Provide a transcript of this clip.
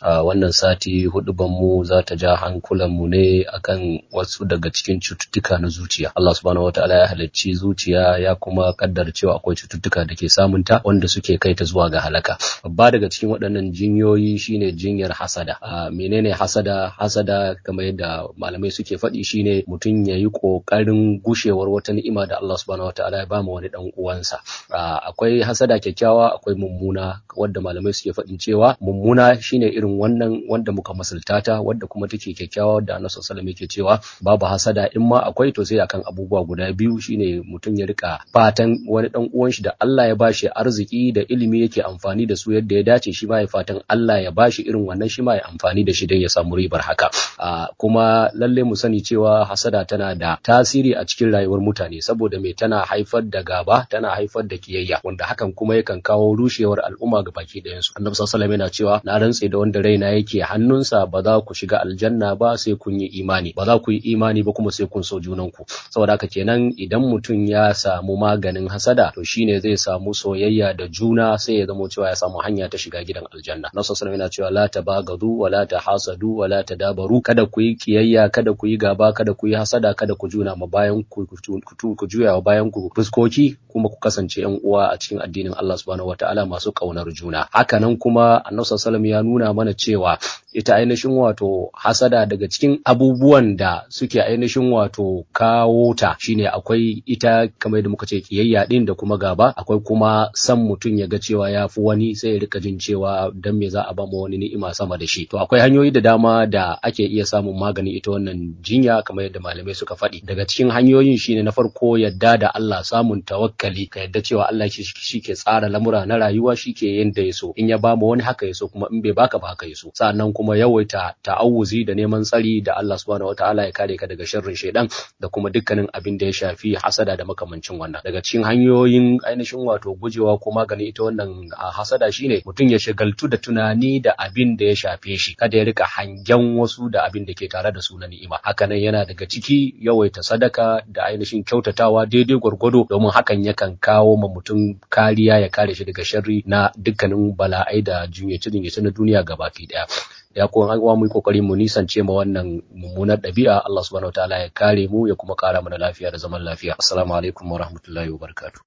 a wannan sati mu za ta ja hankulanmu ne akan wasu daga cikin cututtuka na zuciya Allah subhanahu wataala ya halicci zuciya ya kuma kaddara cewa akwai cututtuka da ke samunta wanda suke kai ta zuwa ga halaka babba daga cikin waɗannan jinyoyi shine jinyar hasada a menene hasada hasada kamar yadda malamai suke faɗi shine mutum ya yi ƙoƙarin gushewar wata ni'ima da Allah subhanahu wataala ya bama wani dan uwansa akwai hasada kyakkyawa akwai mummuna wadda malamai suke faɗin cewa mummuna shine irin wannan wanda muka masulta ta wadda kuma take kyakkyawa wadda Annabi sallallahu alaihi yake cewa babu hasada in ma akwai to sai akan abubuwa guda biyu shine mutum ya rika fatan wani dan uwan shi da Allah ya bashi arziki da ilimi yake amfani da su yadda ya dace shi ma ya fatan Allah ya bashi irin wannan shi ma ya amfani da shi don ya samu ribar haka kuma lalle mu sani cewa hasada tana da tasiri a cikin rayuwar mutane saboda me tana haifar da gaba tana haifar da kiyayya wanda hakan kuma yakan kawo rushewar al'umma ga baki ɗayan su annabi sallallahu alaihi yana cewa na rantse da wanda raina yake hannunsa ba za ku shiga aljanna ba sai kun yi imani ba za ku yi imani ba kuma sai kun so junanku saboda haka kenan idan mutum ya samu maganin hasada to shine zai samu soyayya da juna sai ya zamo cewa ya samu hanya ta shiga gidan aljanna nasu sallallahu yana cewa la tabagadu wa la tahasadu wa la tadabaru kada ku yi kiyayya kada ku yi gaba kada ku yi hasada kada ku juna ma bayan ku ku juya wa bayan ku fuskoki kuma ku kasance yan uwa a cikin addinin Allah subhanahu wataala masu kaunar juna hakanan kuma annabi sallallahu ya nuna mana cewa ita ainihin wato hasada daga cikin abubuwan da suke ainihin wato kawo ta shine akwai ita kamar yadda muka ce kiyayya din da kuma gaba akwai kuma san mutum ya ga cewa ya fi wani sai ya rika jin cewa dan me za a ba mu wani ni'ima sama da shi to akwai hanyoyi da dama da ake iya samun magani ita wannan jinya kamar yadda malamai suka faɗi daga cikin hanyoyin shine na farko yadda da Allah samun tawakkali ka yadda cewa Allah shi ke tsara lamura na rayuwa shi ke yin da ya so in ya ba mu wani haka ya so kuma in bai baka ba haka ya so sa'annan kuma yawaita ta'awuzi da neman tsari da Allah subhanahu wataala ya kare ka daga sharrin shaidan da kuma dukkanin abin da ya shafi hasada da makamancin wannan daga cikin hanyoyin ainihin wato gujewa ko magani ita wannan hasada shine mutum ya shagaltu da tunani da abin da ya shafe shi kada ya rika hangen wasu da abin da ke tare da su na ni'ima hakanan yana daga ciki yawaita sadaka da ainihin kyautatawa daidai gwargwado domin hakan yakan kawo ma mutum kariya ya kare shi daga sharri na dukkanin bala'ai da jinyace-jinyace na duniya gabaki daya ya kuma an mu yi kokari mu nisance ma wannan mummunar ɗabi'a Allah subhanahu wataala ya kare mu ya kuma kara mana lafiya da zaman lafiya assalamu alaikum wa rahmatullahi wa barakatuh